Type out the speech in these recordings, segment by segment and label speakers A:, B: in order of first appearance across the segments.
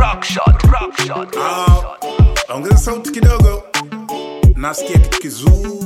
A: rock shot, rock shot,
B: Ah, ongeza sauti kidogo, nasikia kitu kizuri.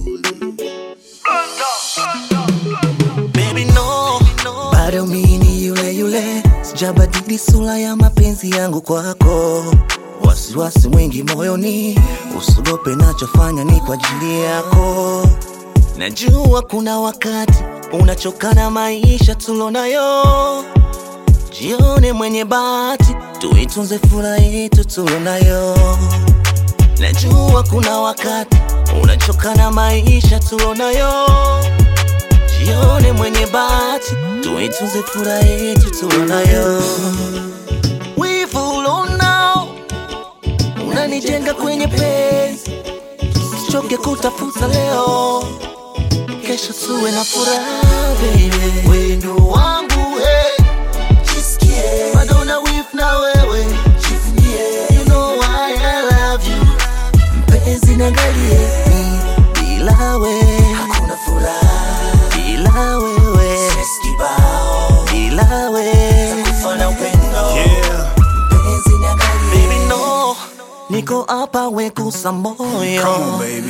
C: Baby no, bado mini yule yule, sijabadili sura ya mapenzi yangu kwako. Wasiwasi mwingi moyoni, usiogope, nachofanya ni kwa ajili yako. Najua kuna wakati unachoka na maisha tulonayo, jione mwenye bahati, tuitunze furaha yetu tulonayo. Najua kuna wakati unachoka na maisha tulonayo jione mwenye bahati, tuitunze furaha yetu tulonayo. Wivu ulonao unanijenga kwenye penzi, usichoke kutafuta leo, kesho tuwe na furaha baby. Wendo wangu hey, jisikie bado na wivu na wewe, jivunie, you know why I love you mpenzi niangalie ni bila we hakuna furaha bila wewe kibao bila we kufana upendo
B: Yeah,
C: mpenzi niangalie baby no niko hapa wekusa
B: come on
C: moyo
B: baby.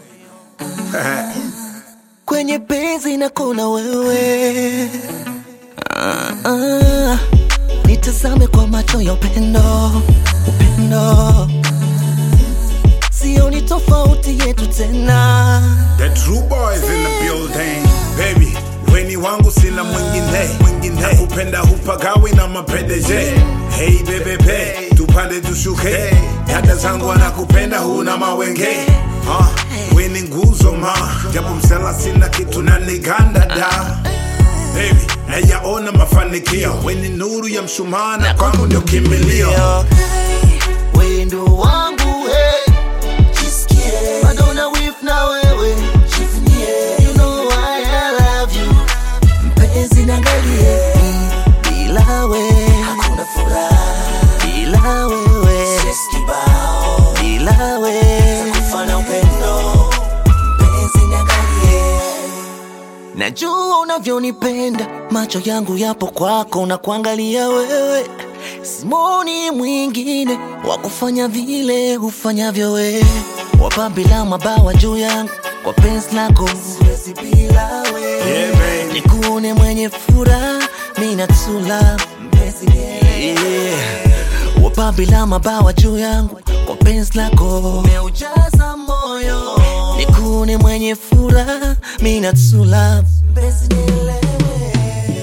C: kwenye penzi na kuna wewe ah, ah, nitazame kwa macho ya upendo upendo sioni tofauti yetu tena
B: The true boys in the building, baby. Weni wangu sina mwingine, mwingine. Nakupenda hupagawi na mapendeje. Hey bebe pe, tupande tushuke. Dada zangu wanakupenda huna mawenge. Ah, weni nguzo ma, japo msela sina kitu na niganda da. Baby, nayaona mafanikio. Weni nuru ya mshumaa na kwangu ndio kimbilio.
C: wendo wangu hey. jisikie bado na wif na wewe jivunie you know why I love you mpenzi niangalie bila we hakuna furaha bila wewe kibao bila we kufana upendo mpenzi niangalie Najua unavyonipenda, macho yangu yapo kwako na kuangalia wewe. Simoni mwingine wa kufanya vile hufanyavyo wewe, wapa bila mabawa juu yangu kwa penzi lako, siwezi bila wewe.
B: Yeah, baby.
C: Nikuone mwenye furaha, mimi natula mpenzi yeah. Wapa bila mabawa juu yangu kwa penzi lako, umeujaza moyo. Nikuone mwenye furaha, mimi natula mpenzi nielewe.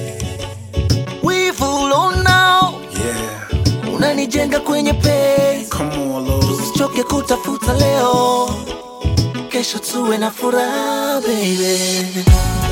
C: Wivu ulonao
B: Yeah,
C: unanijenga kwenye penzi,
B: come on, Lord.
C: usichoke kutafuta leo, kesho tuwe na furaha baby.